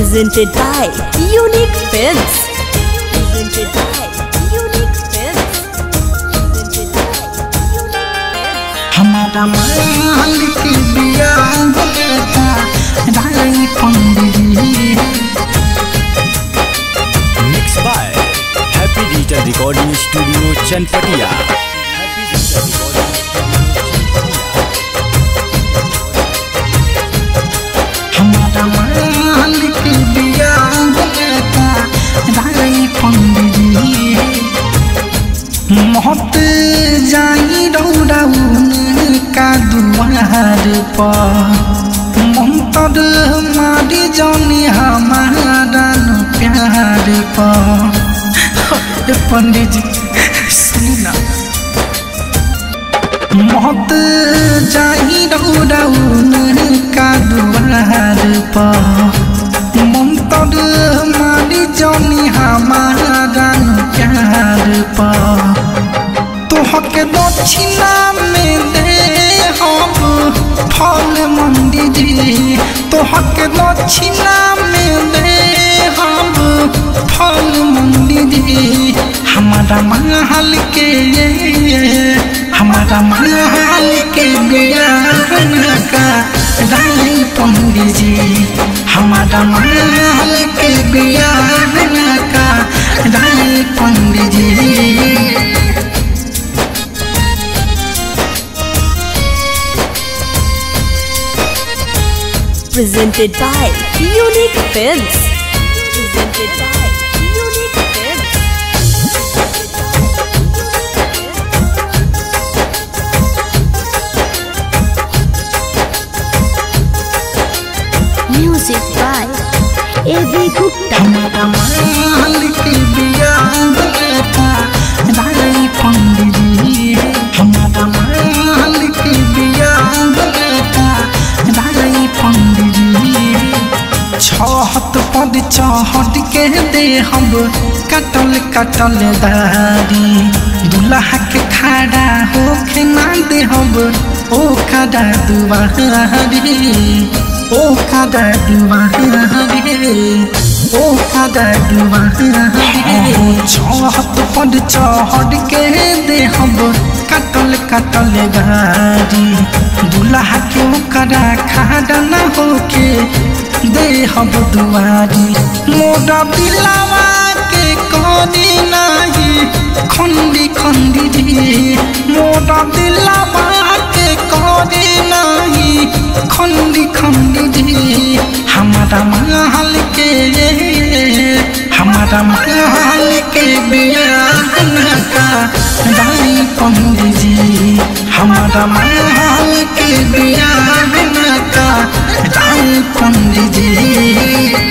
Presented by Unique Films. Presented by Unique Films. Presented by Unique Films. हमारा मालिक बिया होता राई पंडिरी Mixed by Happy Digital Recording Studio Chanpatia. Happy Digital Recording हमारा मालिक बिया होता राई पंडिरी मोहत जाई रौराउन का दुआर पर मंतर मारी जानी हमारा न प्यार पर पंडित जी सुनी ना मत जाई रौराउन का दुआर पर मंतर मारी जानी हमारा न प्यार पर तोहके दक्षिणा में दे हम फल मंदिर तोहके दक्षिणा में दे हम फल मंदिर हमारा महल के हमारा महल के ज्ञान का रानी पंडित जी हमारा महल के ज्ञान का रानी पंडित जी Presented by Unique Films. Presented by Unique Films. Music by A.V. Gupta. हमारा मालिक बिया होता राई पंडिरी हमारा मालिक बिया होता राई पंडिरी छहत पद चहट के दे हम कटल कटल दारी दुल्हा के खड़ा होके ना दे हम ओ खड़ा दुआरी ओ खड़ा दुआरी ओ खड़ा दुआरी छहत पद चहट के दे हम कटल कटल गारी दुल्हा के ओकरा खड़ा ना होके दे हम दुआरी मोरा दिलावा के कोनी नाही खंडी खंडी दी मोरा दिलावा के कोनी नाही खंडी खंडी दी हमारा महल के हमारा महल के बियाह का रानी पंडित जी हमारा महल के बियाह का रानी पंडित जी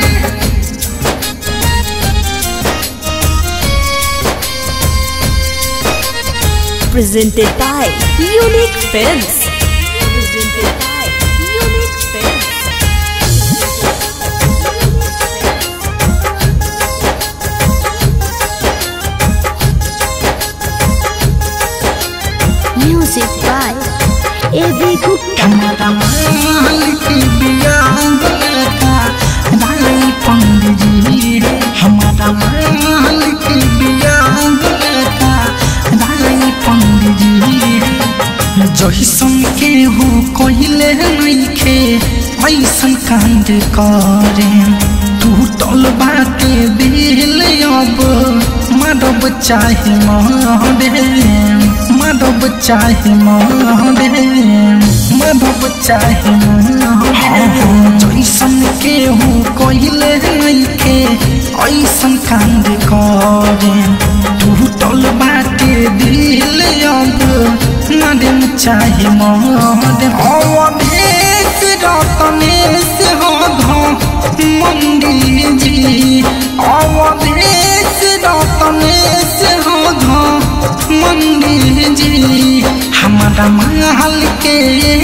Presented by Unique Films. Presented by Unique Films. Music by A.V. Gupta. हमारा मालिक बिया होता राई पंडित जी हमारा मालिक बिया होता राई पंडित जी जहिसन के हो कोइले नइखे ऐसन कांड करे टूटल बाटे दिल अब माधव चाहे मरे माधव चाहे मरे माधव चाहे मरे जैसन के हो कोइले नइखे ऐसन कांड करे टूटल बाटे दिल अब मारे चाहे मरे अवधेश रतनेश हो मंडी जी अवधेश रतनेश हो मंडी जी हमारा महल के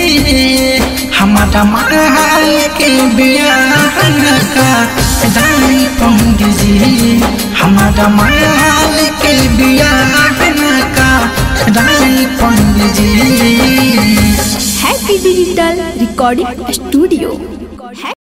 हमारा महल के बियाह का रानी पंडित जी हमारा महल के बियाह का रानी पंडित जी Happy Digital Recording Studio.